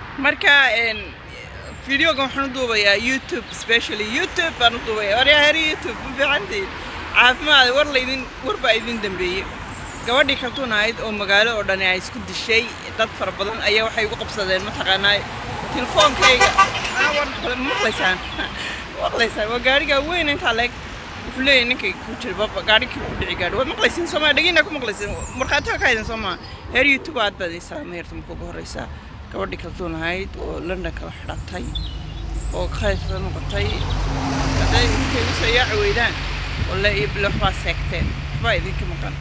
marka videogan waxaan u duubayaa youtube specially youtube baan u duubaya waryaa heri youtube ma fiicantiin caafimaad war laydin war baa idin dambeeyey gabadhii kaltuun ahayd oo magaalo oo dhani ay isku dishay dad fara badan ayaa waxay ugu qabsadeen mataqaanaa telefoonkayga maqlaysaan maqlaysaan waa gaarigaa weyn intaa leeg wuxuu leeyahay ninkay ku jira gaarhikii ku dhici gaadhi waad maqlaysiin soomaa dhegina ku maqlaysiin markhaatiga ka haydan soomaa heer youtube aad baad islaamay heerta marka ugu horreysa gabadhii kaltuun ahayd oo london kala xidhatay oo khayrsada noqotay hadday idinkay u soo yaaci weydaan walle iyo bile waxbaa seegteen waxbaa idinka maqan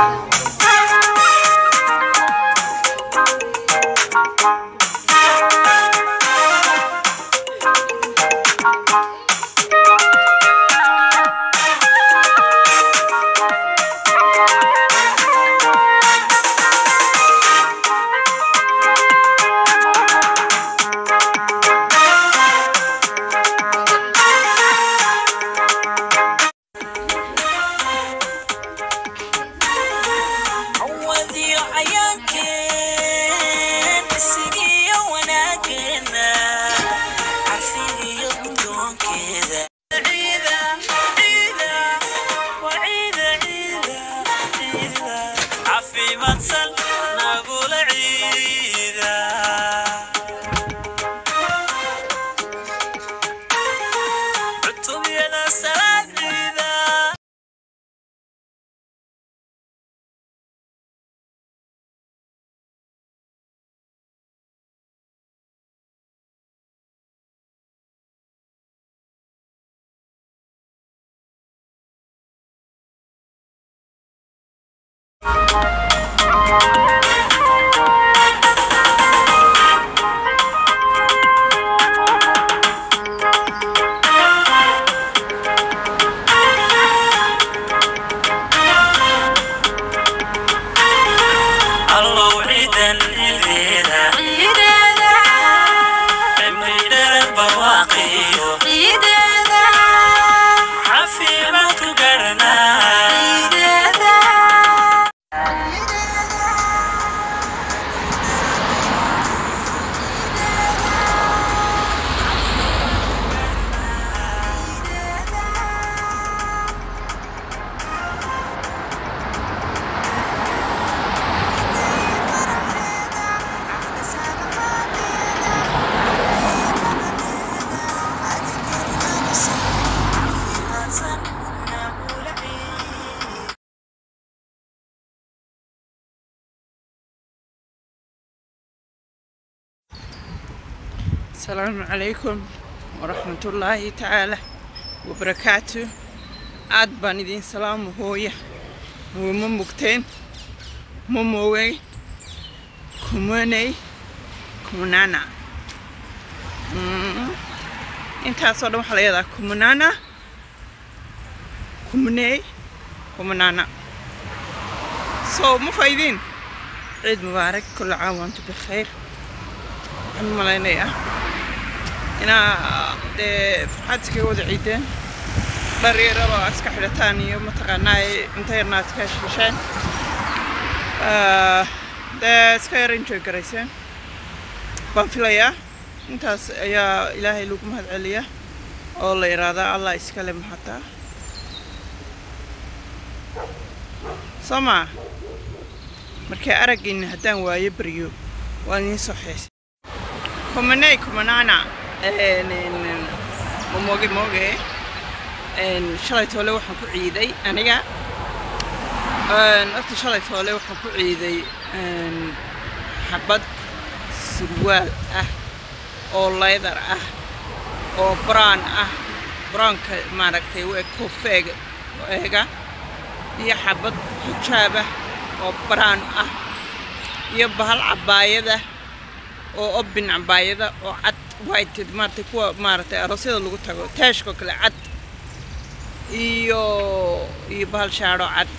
asalaamu calaykum waraxmatullaahi tacaala wabarakaatu aad baan idiin salaamo hooya ma mugteen ma moogeyn kumaney kumanana intaasoo dhan waxaa la yahdaa kumanana kumaney kumanana so ma faa'iidiin ciid mubaarak kulla caam waantu bikhayr waxaan malaynayaa inaa dee farxaad iskaga wada ciideen dhar yaraba iska xidhataan iyo mataqaanaa cunto yarna iska heshesheen dee iska yar enjoy garayseen baan filayaa intaas ayaa ilaahay lagu mahad celiya oo la yidhaahdaa allah iskale mahataa soo maa markay araggiina haddaan waayo baryo waan idiin soo xeesay kumaney kumanana moge moge shalay toole waxaan ku ciiday aniga horta shalay toole waxaan ku ciiday xabad surwaal ah oo leydar ah oo brown ah brownka maaragtay u eg koofeega eega iyo xabad xijaabah oo brown ah iyo bahal cabaayada oo obin cabaayada oo cad white maaragtay kuwa maaragtay aroosyada lagu tago taashkoo kale cad iyo iyo bahal shaadho cad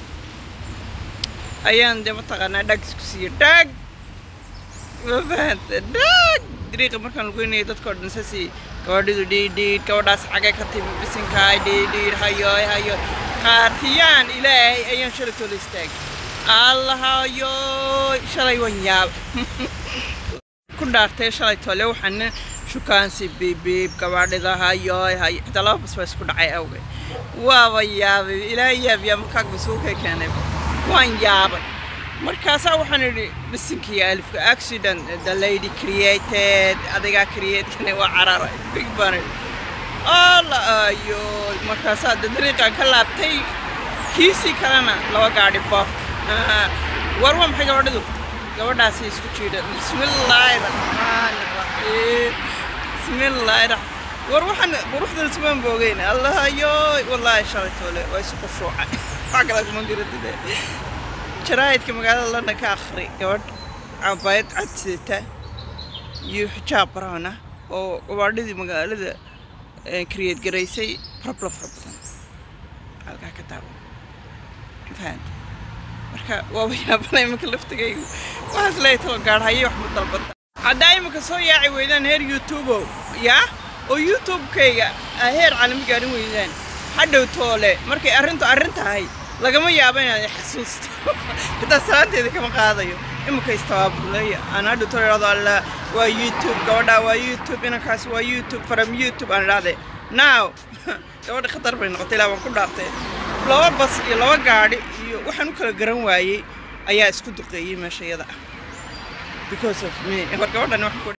ayaan dee mataqaanaa dhag isku siiyey dhag ma fahanta dhag dariiqa markaan lugeynaya dadkao dhan sasi gabadhidu dhiidhiidh gabadhaas xagee ka timi bisinkaay dhiidhiidh hayoy hayo qaatiyaan ilaahay ayaan shalay toola istaagay allahayoy shalay waan yaab ku dhaartay shalay tole waxaana shukaansi biibiib gabaadhida hayoy hay xitaa laba bas baa isku dhacay awgeed waaba yaabay ilaa yaabyaa markaa basuukay keenay waan yaabay markaasaa waxaan idhi bisinkiiyo alifka accident the lady created adigaa createkane waa cararay big baan idhi alla ayo markaasaa de dariiqaan ka laabtay kiisii kalena laba gaadhi bof war waa maxay gabadhidu gabadhaasi isku jiidha bismillaahi raxmaani raxiim bismillaahi raxmaan war waxaan quruxdan ismaan boogeyn allahayo wallaahi shalay toole waa isu qushuucay wax kale kuma jiratide jaraa'idka magaalada london ka akhri gabadh cabaayad cad sidata iyo xijaab brown ah oo gabaadhidii magaalada create garaysay problem fara badan halkaa ka taaban fahanta marka waaba yaabanay imanka laftigaygu waxaas leeyahay talo gaadhaye wax ma dalbata haddaa imanka soo yaaci weydaan heer youtubo yaa oo youtube-kayga aa heer caalami gaarin weydaan hadhow toole markay arrintu arrin tahay lagama yaabo inaad xasuusto xitaa salaanteeda kama qaadayo imanka istabaabulaya aan hadhow toole idhahdo alla waa youtube gabadhaa waa youtube inankaas waa youtube from youtube aan idhahde now gabadha khatar bay noqotay ilaa waan ku dhaartay laba bas iyo laba gaadhi iyo waxaan u kala garan waayey ayaa isku duqeeyey meesha iyada ah because of me war gabadhan waxaan ku